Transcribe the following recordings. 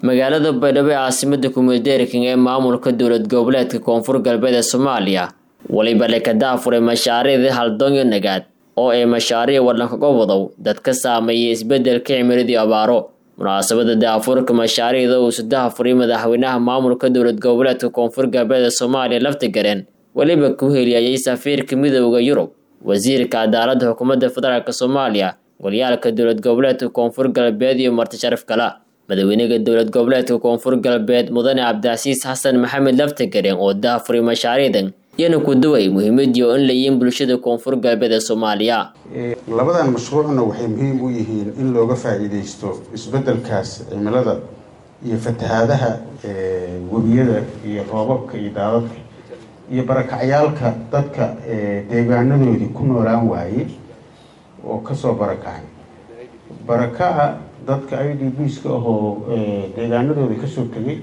magaalada baydhabo ee caasimada kumeeldeerikan ee maamulka dowlad goboleedka koonfur galbeed ee soomaaliya weliba lekadaafuray mashaariicdii haldoonyo nagaad oo ay mashaariic waddankaga wadow dad ka saameeyay isbeddelka cimiladii abaaro munaasabada daafurka mashaariicda uu sadahafuray madaxweynaha maamulka dowlad goboleedka koonfur galbeed ee soomaaliya laftigareen weliba ku heliyayay safiirka midooda yurub wasiirka cadaaladda xukuumadda federaalk soomaaliya walyaalka dowlad goboleedka koonfur galbeed iyo marti sharaf kala madaxweynaha dowlad goboleedka koonfur galbeed mudane cabdicasiis xasan maxamed laftigareen oo daafuray mashaariicdan iyana ku duway muhiimadii oo in layiin bulshada koonfur galbeed ee soomaaliya labadan mashruucna waxay muhiim u yihiin in looga faa'iidaysto isbeddelkaas cimilada iyo fatahaadaha webiyada iyo roobabka iyo daadadka iyo barakacyaalka dadka deegaanadoodii ku noolaan waayey oo kasoo barakacay barakaca dadka i d bska ahoo deegaanadoodii kasoo tegay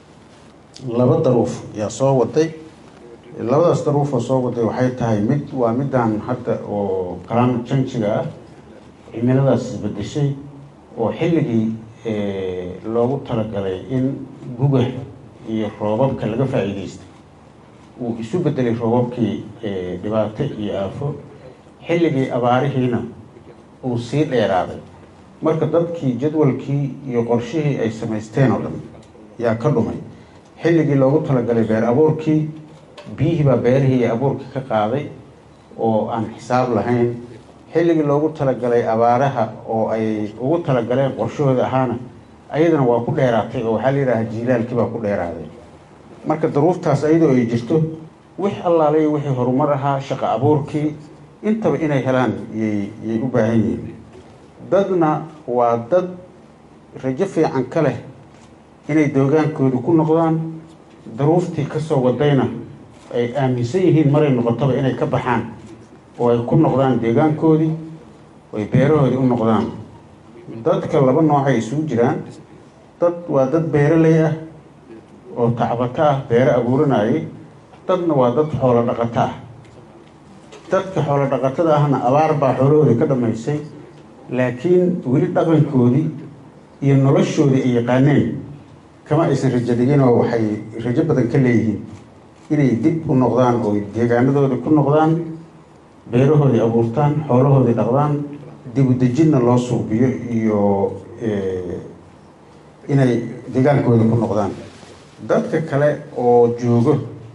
laba daruuf yaa soo waday labadaas daruufoo soo waday waxay tahay mid waa midaan hadda oo climate changiga ah cimiladaas isbedeshay oo xilligii loogu talagalay in guga iyo roobabka laga faa'iidaystay uu isu bedelay roobabkii dhibaato iyo aafo xilligii abaarihiina uu sii dheeraaday marka dadkii jadwalkii iyo qorshihii ay samaysteen oo dhan yaa ka dhumay xilligii loogu talagalay beer abuurkii biyihii baa beerihii iyo abuurkii ka qaaday oo aan xisaab lahayn xilligii loogu talagalay abaaraha oo ay ugu talagaleen qorshahooda ahaana ayadana waa ku dheeraatay oo waxaa la yidhaha jiilaalkii baa ku dheeraaday marka daruuftaas ayadoo ay jirto wix allaalay wixii horumar ahaa shaqo abuurkii intaba inay helaan yay yay u baahan yihiin dadna waa dad rajo fiican ka leh inay doogaankooda ku noqdaan daruuftii kasoo wadayna ay aaminsan yihiin maray noqotaba inay ka baxaan oo ay ku noqdaan deegaankoodii oo ay beerahoodii u noqdaan dadka laba noocay isugu jiraan dad waa dad beeraley ah oo tacbato ah beero abuuranayay dadna waa dad xoolo dhaqato ah dadka xoolo dhaqatada ahna abaar baa xoolahoodii ka dhammaysay laakiin weli dhaqankoodii iyo noloshoodii ay yaqaaneen kama aysan rajo dhigin oo waxay rajo badan ka leeyihiin inay dib u noqdaan oo deegaanadoodii ku noqdaan beerahoodii abuurtaan xoolahoodii dhaqdaan dib u dejinna loo suubiyo iyo inay deegaankoodii ku noqdaan dadka kale oo joogo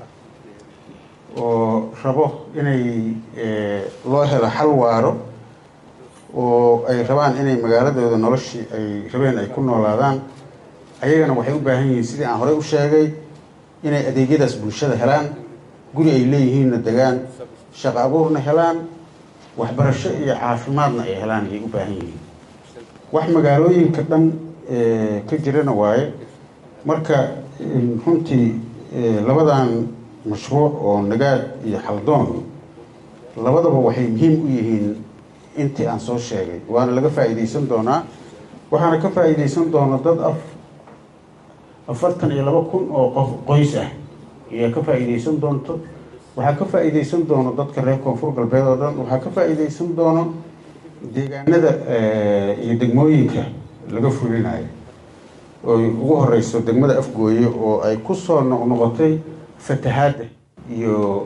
oo rabo inay loo helo xal waaro oo ay rabaan inay magaaladooda noloshii ay rabeen ay ku noolaadaan ayagana waxay u baahan yihiin sidii aan horey u sheegay inay adeegyadaas bulshada helaan guri ay leeyihiinna degaan shaqo abuurna helaan waxbarasho iyo caafimaadna ay helaan ayay u baahan yihiin wax magaalooyinka dhan ka jirana waaye marka runtii labadan mashruuc oo nagaad iyo xaldoon labadaba waxay muhiim u yihiin intii aan soo sheegay waana laga faa'iidaysan doonaa waxaana ka faa'iidaysan doona dad af afartan iyo laba kun oo qof qoys ah ayaa ka faa'iidaysan doonto waxaa ka faa'iidaysan doono dadka reer koonfur galbeed oo dhan waxaa ka faa'iidaysan doono deegaanada iyo degmooyinka laga fulinayo oy ugu horeyso degmada afgooye oo ay kusoo noqnoqotay fatahaadda iyo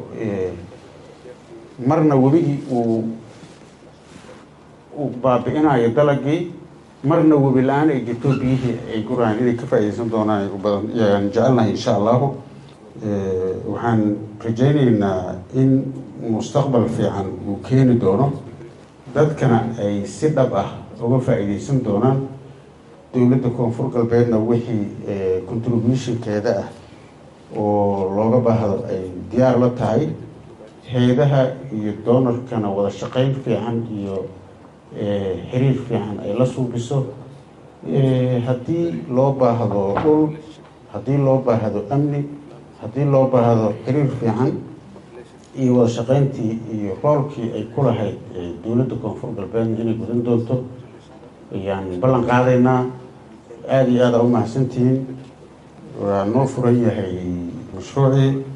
marna webigii uu uu baabi-inayo dalagii marna webi la-aan ay jirto biyihii ay guraan inay ka faa'iidaysan doonaan badan yaan jecelnahay insha allahu waxaan rajaynaynaa in mustaqbal fiican uu keeni doono dadkana ay si dhab ah uga faa'iidaysan doonaan dowladda koonfur galbeedna wixii contributionkeeda ah oo looga baahdo ay diyaar la tahay hay-adaha iyo doonarkana wada shaqayn fiican iyo xiriir fiican ay la suubiso haddii loo baahdo dhul haddii loo baahdo amni haddii loo baahdo xiriir fiican iyo wada shaqayntii iyo roolkii ay ku lahayd dowladda koonfur galbeedna inay gudan doonto ayaan ballan qaadaynaa aada iyo aada u mahadsantihiin waa noo furan yahay mashruucii